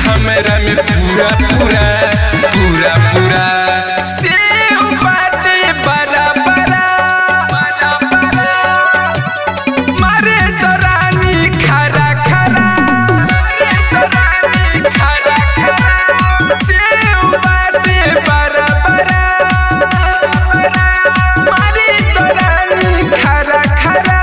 हमरा में पूरा पूरा पूरा पूरा सेव बाटे बड़ा बड़ा बड़ा बड़ा मारे तो रानी खरा खरा मारे तो रानी खरा खरा सेव बाटे बड़ा बड़ा मारे तो रानी खरा खरा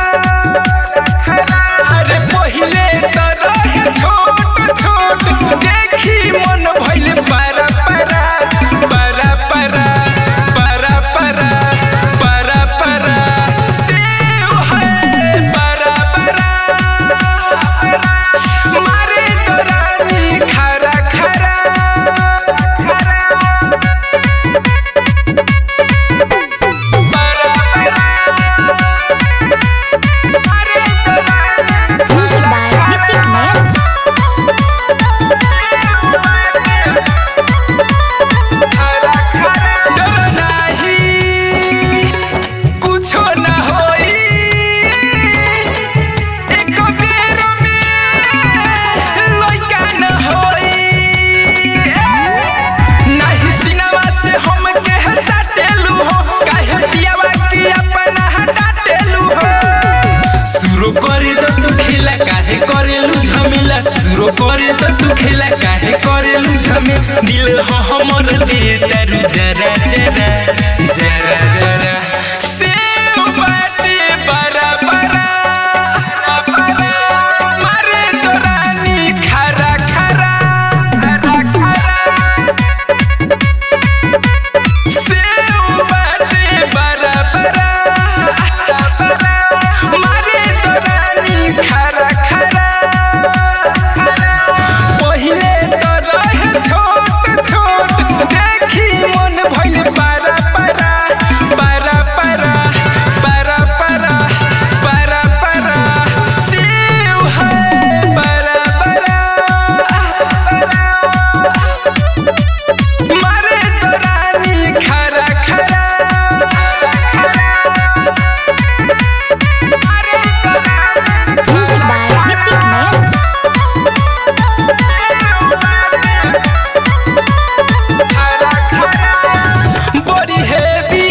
अरे पहिले तो रहे छोट छोट देखी मन भइल पारा पारा पारा पारा पारा पारा पारा पारा सेव है पारा पारा मारे तो रानी खरा खरा Music by Nitik Nayak. डर नाही कुछो ना होई एक बेर में लइका न होई नाही सिनेमा से हम के हटाटेलू हो काहे पियावा की अपना हटाटेलू हो सुरो करे तो तू खेला काहे करेलू झमेला सुरो करे तो तू खेला काहे करेलू झमे दिल हो हमर दे तारू जरा जरा जरा जरा सेव बाटे बरा बरा मारे तो रानी खरा खरा खरा खरा सेव बाटे बरा बरा मारे तो रानी खरा खरा पहिले तो रहे छोट छोट देखी मन भइल पारा पारा पारा पारा पारा पारा पारा पारा सेव है पारा पारा मारे तो रानी खरा खरा Music by Nitik Nayak. बड़ी हेवी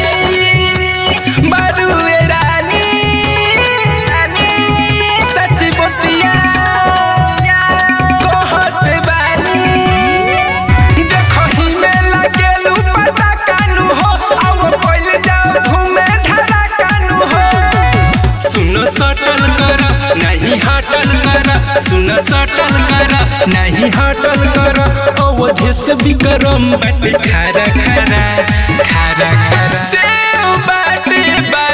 बारूए रानी सच बतिया कहत बानी देखही में लगेलू पता कानू हो आओ पहिले जाओ घूमे धरा कानू हो सुनो सटल कर नहीं हटल कर सुनो सटल कर नहीं हटल कर अवधि से विक्रम बट खारा खारा खारा खारा सेव बाटे बा